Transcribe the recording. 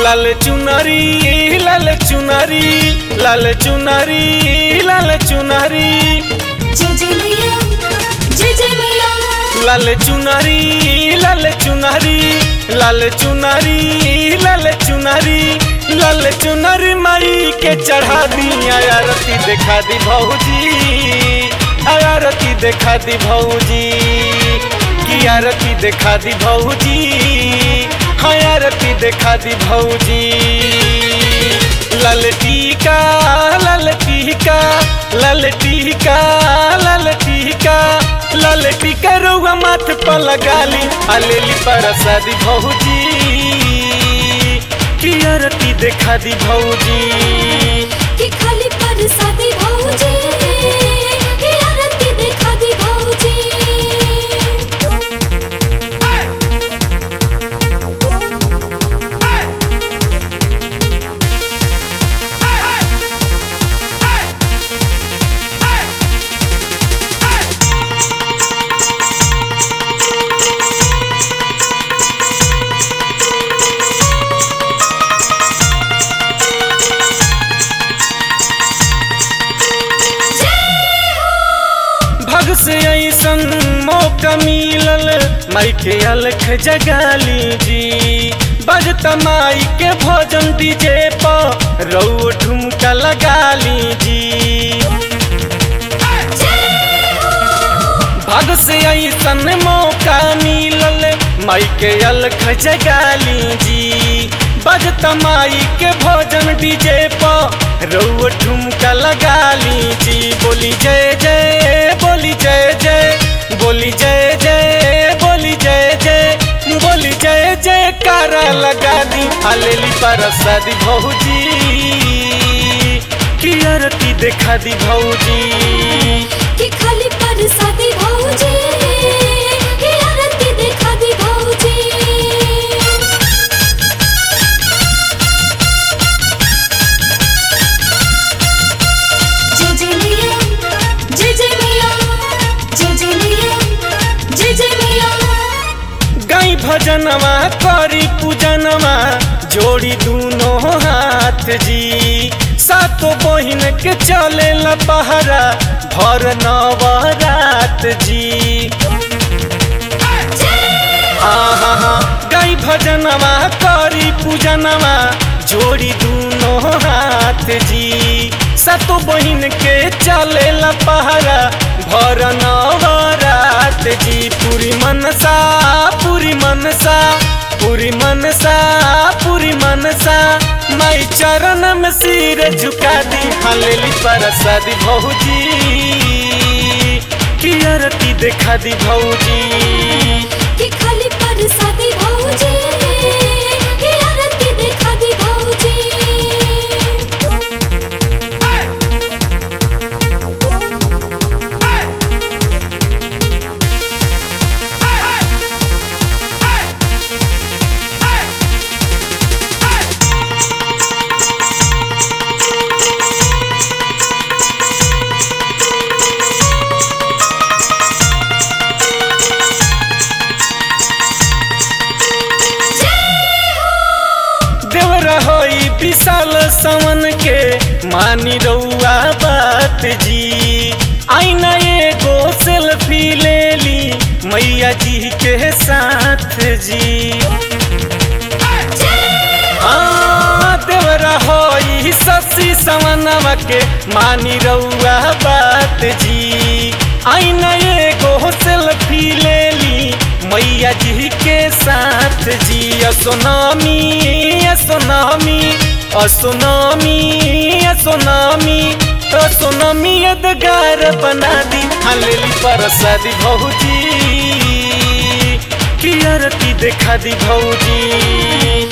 लाल चुनरी लाल चुनरी लाल चुनरी लाल चुनरी जय जय मैया जय जय मैया लाल चुनरी लाल चुनरी लाल चुनरी लाल चुनरी लाल चुनरी माई के चढ़ा दी आरती देखा दी भौजी आरती देखा दी भौजी की आरती देखा दी भौजी हाँ आरती देखा दी भौजी लाल टीका लाल टीका लाल टीका लाल टीका लाल टीका रउआ माथ पर लगाली अलेली परसादी भौजी की आरती देखा दी भौजी कि खाली पर सादी भौजी कि आरती देखा दी भौजी भग से ऐसन मौका मिलल माई के अलख जगाली जी बजता माई के भोजन डीजे पर रऊ ठुमका लगाली जी भग से ऐसन मौका मिलल माई के अलख जगाली जी बजता माई के भोजन डीजे पर रऊ ठुमका लगाली जी बोली जय जय बोली जय जय बोली जय जय बोली जय जय बोली जय जय कारा लगा दी हलेली परसादी भौजी की आरती देखा दी भौजी कि खाली पर सादी भौजी कि आरती देखा दी भौजी जय जय मैया जय जय मैया जय जय मैया जय जय मैया गाई भजनवा करी पूजनवा जोड़ी दूनो हाथ जी सातो बहिन के चले ला पहरा भर नवरात जी आहा गाई भजनवा करी पूजनवा जोड़ी दूनो हाथ जी सातो बहिन के चले ला पहरा भर नवरात जी पूरी मनसा पूरी मनसा पूरी मनसा पूरी मनसा माई चरण में सिर झुका दी हलेली परसादी भौजी की आरती देखा दी भौजी कि खाली पर सादी भौजी कि आरती देखा दी भौजी देवरा होई विशाल सवन के मानी रउआ बात जी आईना एगो सेल्फी ले ली मैया जी के साथ जी हाँ, देवरा होई ससी सवनवा के मानी रउआ बात जी आईना एगो सेल्फी ले ली मैया जी के साथ जी असोनामी असोनामी असोनामी असोनामी असोनामी यदगार बना दी हलेली परसादी भौजी की आरती देखा दी भौजी